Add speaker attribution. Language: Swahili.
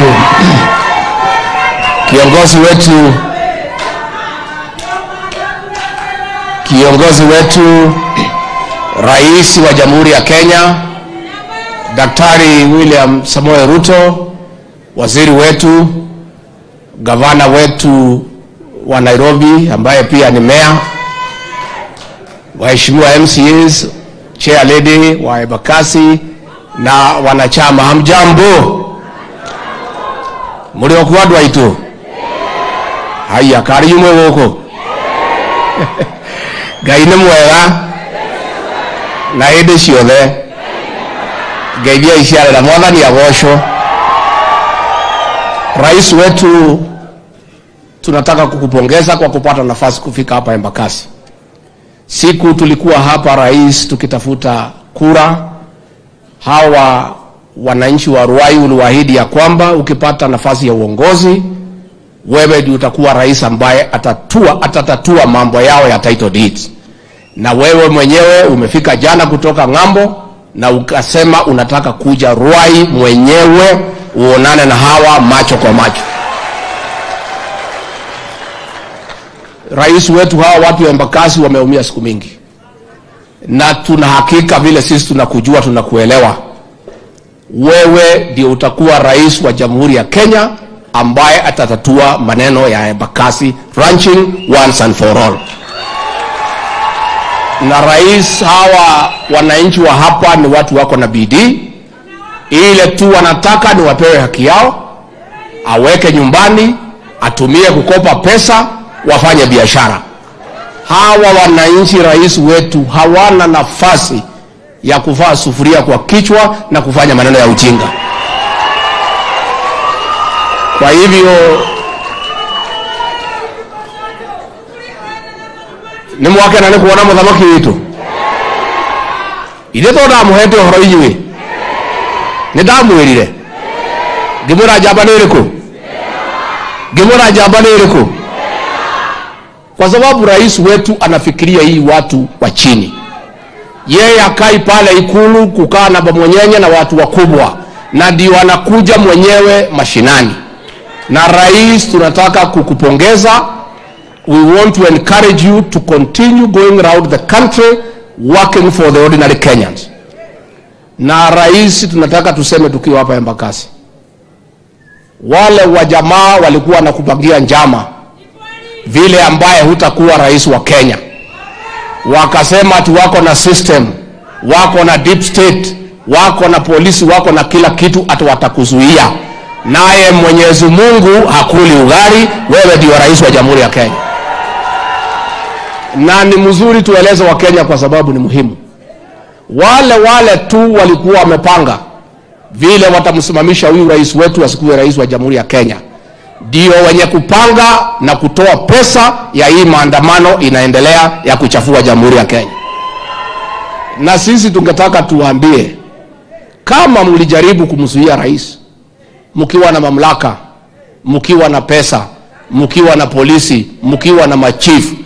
Speaker 1: wetu kiongozi wetu kiongozi wetu rais wa jamhuri ya Kenya Daktari William Samoei Ruto, waziri wetu, gavana wetu wa Nairobi ambaye pia ni meya, waheshimiwa MCAs, chair lady wa Embakasi na wanachama, hamjambo? muri o kwa andu aitu haya kari yumwe guku ngai nĩ mwega na hĩndĩ ciothe ngeithia iciarĩra mwathani agocwo rais wetu tunataka kukupongeza kwa kupata nafasi kufika hapa Embakasi. Siku tulikuwa hapa rais, tukitafuta kura, hawa wananchi wa Ruai uliwaahidi ya kwamba ukipata nafasi ya uongozi, wewe ndio utakuwa rais ambaye atatua, atatatua mambo yao ya title deeds. Na wewe mwenyewe umefika jana kutoka ng'ambo na ukasema unataka kuja Ruai mwenyewe uonane na hawa macho kwa macho. Rais wetu, hawa watu wa Embakasi wameumia siku mingi, na tuna hakika vile sisi tunakujua, tunakuelewa. Wewe ndio utakuwa rais wa Jamhuri ya Kenya ambaye atatatua maneno ya Embakasi ranching once and for all. Na rais, hawa wananchi wa hapa ni watu wako na bidii, ile tu wanataka ni wapewe haki yao, aweke nyumbani, atumie kukopa pesa, wafanye biashara. Hawa wananchi, rais wetu, hawana nafasi ya kuvaa sufuria kwa kichwa na kufanya maneno ya ujinga. Kwa hivyo nĩ mwakena nĩ kuona mũthamaki witũ ithe to ndamuhete ũhoro inyuĩ nĩ ndamwĩrire ngĩmwĩra njamba nĩ ĩrĩkũ ngĩmwĩra njamba nĩ ĩrĩkũ kwa sababu rais wetu anafikiria hii watu wa chini yeye akai pale ikulu kukaa na bamwenyenye na watu wakubwa na ndio anakuja mwenyewe mashinani na rais tunataka kukupongeza we want to encourage you to continue going around the country working for the ordinary Kenyans. Na rais, tunataka tuseme tukiwa hapa Embakasi, wale wa jamaa walikuwa wanakupangia njama vile ambaye hutakuwa rais wa Kenya, wakasema ati wako na system, wako na deep state, wako na polisi, wako na kila kitu, ati watakuzuia. Naye Mwenyezi Mungu hakuli ugali, wewe ndio rais wa Jamhuri ya Kenya na ni mzuri tueleze Wakenya kwa sababu ni muhimu. Wale wale tu walikuwa wamepanga vile watamsimamisha huyu rais wetu asikuwe rais wa Jamhuri ya Kenya, ndio wenye kupanga na kutoa pesa ya hii maandamano inaendelea ya kuchafua Jamhuri ya Kenya. Na sisi tungetaka tuwaambie, kama mlijaribu kumzuia rais mkiwa na mamlaka, mkiwa na pesa, mkiwa na polisi, mkiwa na machifu